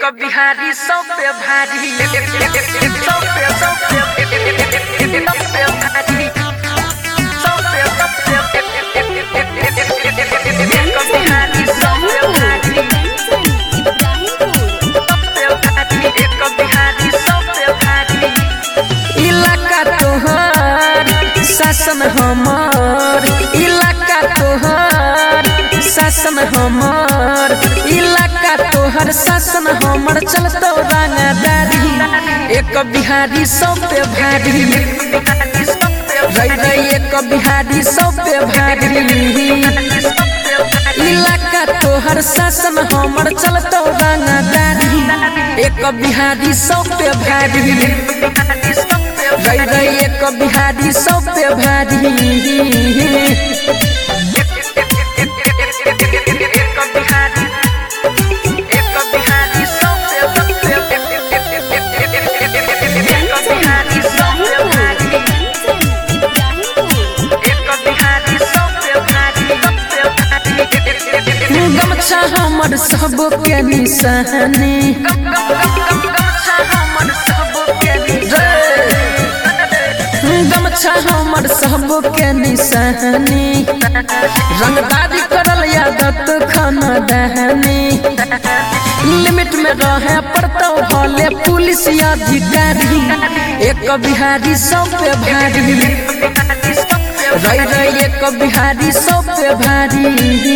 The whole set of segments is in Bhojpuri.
बिहारी सौ पे भारी सौ पे सौ पे सौ पे भारी सौ पे सौ पे एक बिहारी सौ पे भारी एक बिहारी सौ पे भारी इलाका तोहर शासन हमार इलाका तोहर शासन हमार इलाका तोहर शासन हमर चलतो रंगदारी एक बिहारी सौ पे भारी रही रही एक बिहारी सौ पे भारी इलाका तोहर शासन हमर चलतो रंगदारी एक बिहारी सौ पे भारी रही रही एक बिहारी सौ पे भारी गमछा हमर सबके निशानी गमछा हमर सबके निशानी रंगदारी करल यादत खाना दहनी लिमिट में रहे पड़तो भले पुलिस अधिकारी एक बिहारी सौ पे भारी रही रही एक बिहारी सौ पे भारी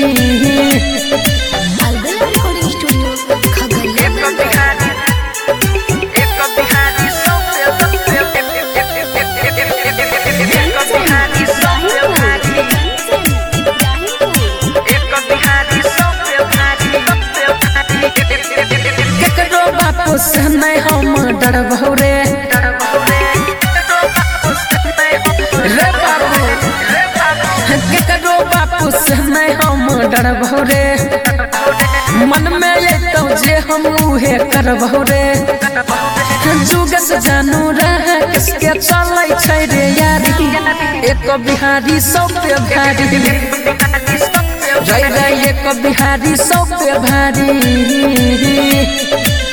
रिकॉर्डिंग स्टूडियो खगड़िया केकरो बापू से नहीं हम डरबहु रे रे बाबू केकरो बापू से नहीं हम डरबहु रे मन में अतौ जे हम उहे करबहु रे जुग से जानू रहे किसके चलै छै रे यारी एक बिहारी सौ पे भारी रही रही एक बिहारी सौ पे भारी